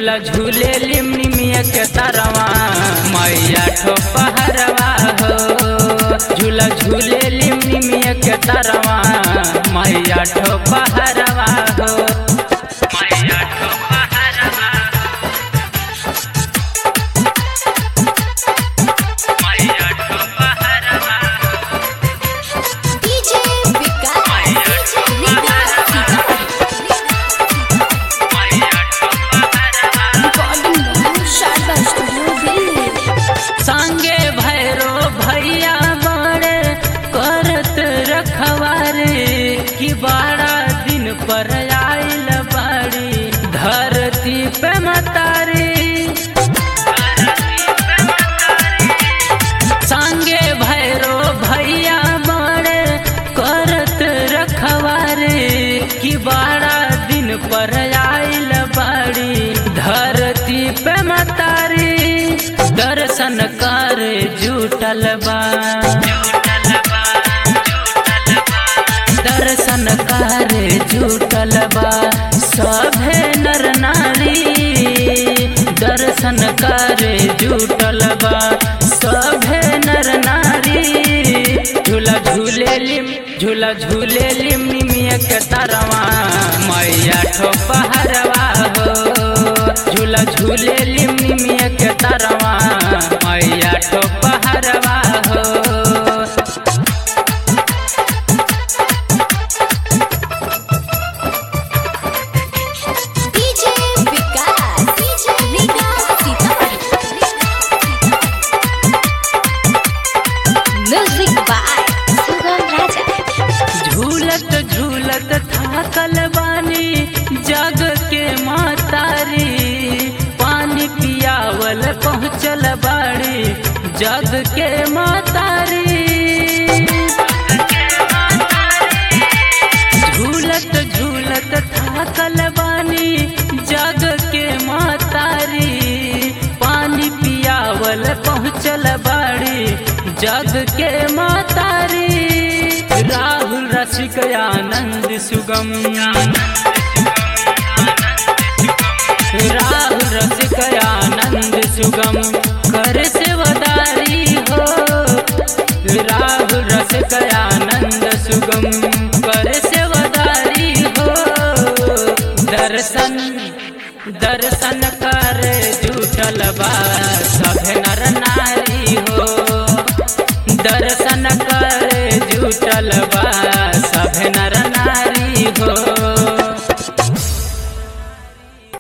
झूला झूले लिमनिमिया के तरवा मैया ठो पहरवा हो झूला झूले लिमनिमिया के तरवा मैया ठो पहरवा हो मैया ठो पहरवा मैया ठो पहरवा DJ Vikas DJ Vikas recording Sharda studio Delhi संगे भैरो भैया बड़े करत रखवारे कि बारह दिन पर आइल बाड़ी धरती पे मतारी संगे भैरो भैया बड़े करत रखवारे कि बारह दिन पर आइल बाड़ी धरती पे मतारी दर्शन कर जुटल बा दर्शन कर जुटल बा सभे नर नारी दर्शन कर जुटल बा सभे नर नारी झूला झूले लिम झूला झूले लिम निमिया के तरवा मैया ठो पहरवा हो झूला झूले लिम निमिया के तरवा मैया ठो पहरवा हो DJ Vikas DJ Vikas music by Sugam Raja झूलत झूलत थाकल बानी जग के मातारी पानी पियावल पहुँचल बाड़ी जग के मातारी झूलत झूलत थाकल बानी जग के मातारी पानी पियावल पहुँचल बाड़ी जग के मातारी राहुल रसिक आनंद सुगम राहुल रसिक आनंद सुगम कर सेवदारी हो राहुल रसिक आनंद सुगम कर सेवदारी हो दर्शन दर्शन कर जुटल बा सभे नर नारी हो दर्शन कर जुटल बा